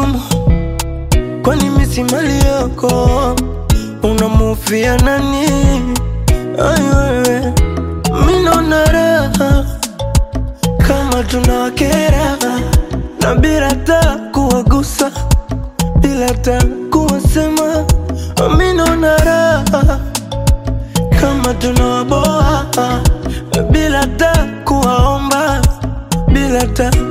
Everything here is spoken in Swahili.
ngumu, kwani mimi si mali yako, unamufia nani? Ai wewe, mimi naona raha kama tunawakera na bila ta kuwagusa, bila ta kuwasema, mimi naona raha kama tunawaboa bila ta kuwaomba, bila ta